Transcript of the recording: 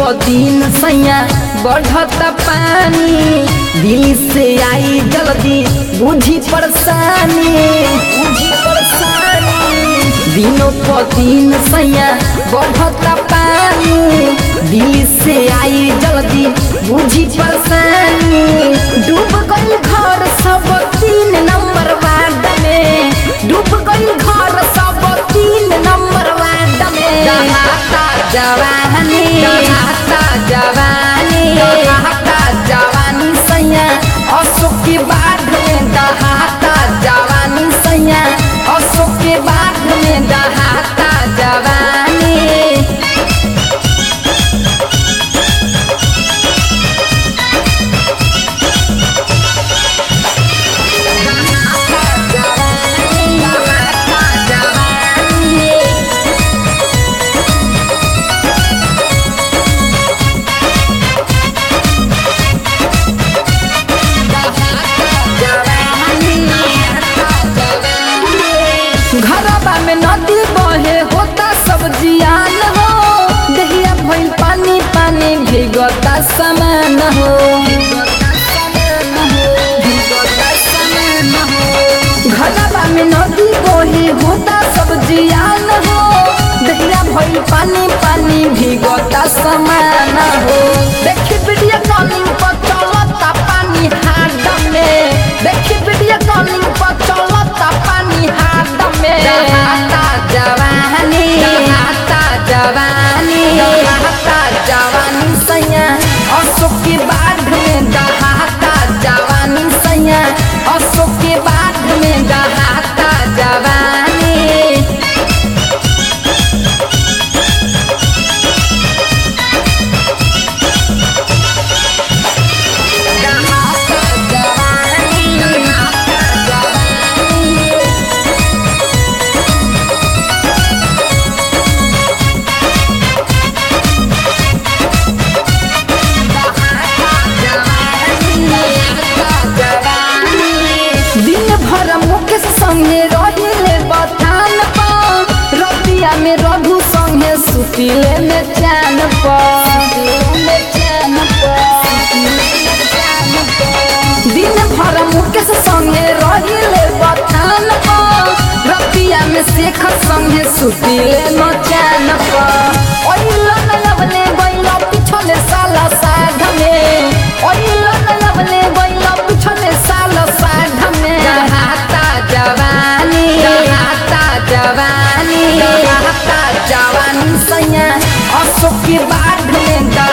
दिन सैया बढ़त पानी दिल से आई जल्दी बुझी परेशानी बुझी परेशानी दिनों प दिन सैया बढ़त पानी दिल से आई जल्दी बुझी परेशानी डूब गई घर सब तीन नंबर वार्ड में डूब गई घर सब तीन नंबर वार्ड में जहाता जवानी जहाता जवानी जहाता जवानी सैया अशोक के बाढ़ में दहाता जवानी सैया अशोक के बाढ़ में दहाता जवानी घरबा में नदी बहे होता सब जियान हो दहिया भइल पानी पानी भीगता समान हो घरबा में नदी बहे होता सब जियान हो दहिया भइल पानी पानी भीगता समान हो देखी वीडियो कॉलिंग पर चलता पानी हाथ में देखी वीडियो कॉलिंग पर चलता पानी हाथ में दहाता जवानी दहाता जवानी दहाता जवानी सैया अशोक के बाढ़ में दहाता जवानी सैया अशोक के बाढ़ में दहाता जवानी दिन भर मुकेश संगे रहिले बथान पर रतिया में रघु संगे सुतिले में चैन दिन भर मुकेश संगे रहिले बथान पर रतिया में शेखर संगे सुतिले में चैन पर ओइलो नलवले गइलो पिछले साला साध में ओइलो नलवले गइलो पिछले साला साध में दहाता जवानी दहाता जवानी दहाता जवानी सैया अशोक के बाढ़ में